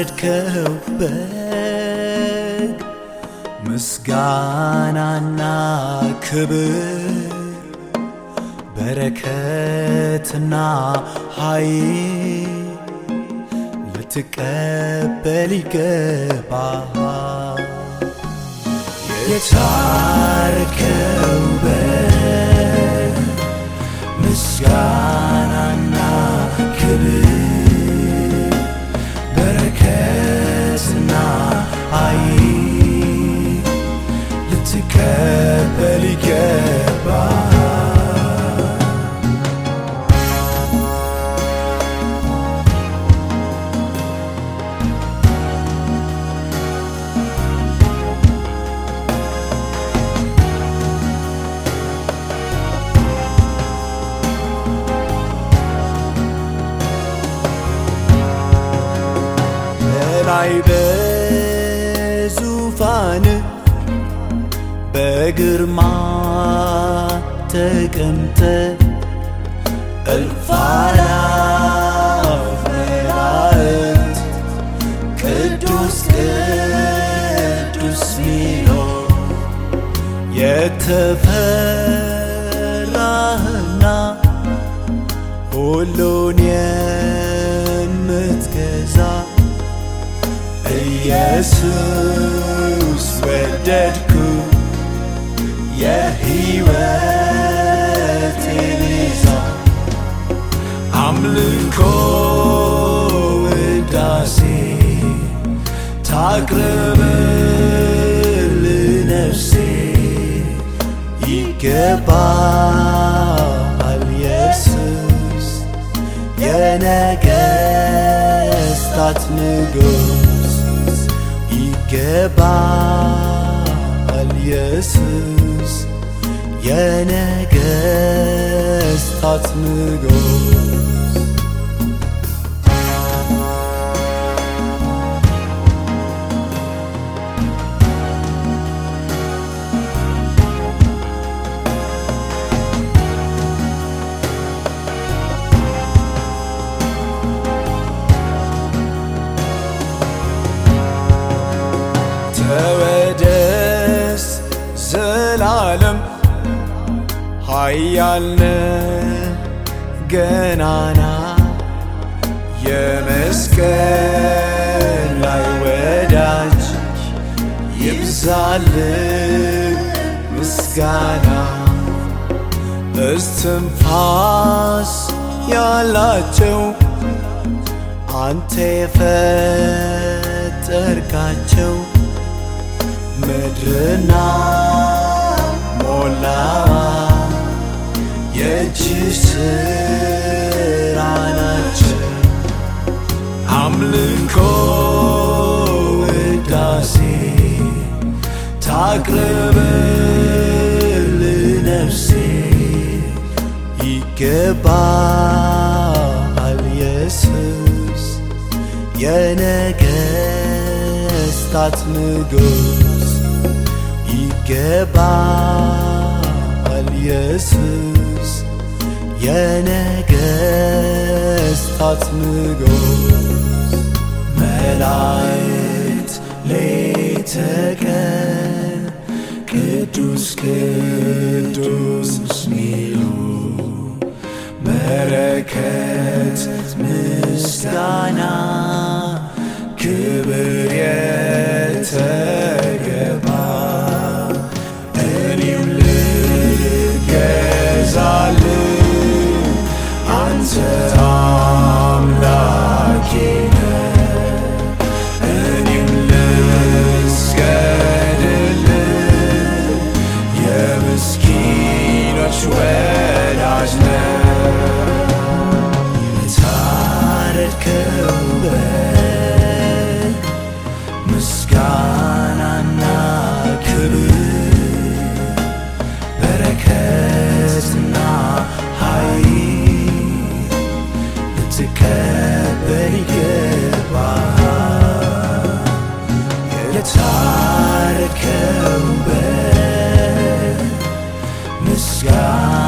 የታረድከው በግ ምስጋናና ክብር በረከትና ኃይል ልትቀበል ይገባል። የታረድከው በግ ምስጋናና ክብር በረከትና ኃይል ልትቀበል ይገባል። በላይ በዙፋን በግርማ ተቀምጠ እልፍ አእላፍ መላእክት ቅዱስ ቅዱስ ሚሎ የተፈራህና ሁሉን የምትገዛ ኢየሱስ ወደድኩ የሕይወቴ ቤዛ አምልኮ ውዳሴ ታቅርብል ነፍሴ ይገባል ኢየሱስ የነገስታት ንጉስ ይገባል ኢየሱስ የነገስታት ንጉስ ተወደስ ዘላለም ኃያልነ ገናና የመስቀል ላይ ወዳጅ ይብዛል ምስጋና እስትንፋስ ያላቸው አንተ የፈጠርካቸው ምድርና ሞላዋ የእጅ ስራ ናቸው። አምልኮ ውዳሴ ታቅርብል ነፍሴ ይገባል ኢየሱስ የነገስታት ንጉስ ይገባል ኢየሱስ የነገስታት ንጉስ መላእክት ሌተ ቀን ቅዱስ ቅዱስ ሚሉ በረከት ምስጋና ክብር የተገባ እኔም ልገዛል አንተ አምላኬ ነህ። እኔም ልስገድል የምስኪኖች ወዳጅ ነህ። የታረድከው በግ ምስጋናና ክብር በረከትና ኃይል ልትቀበል ይገባል። የታረድከው በግ ምስጋና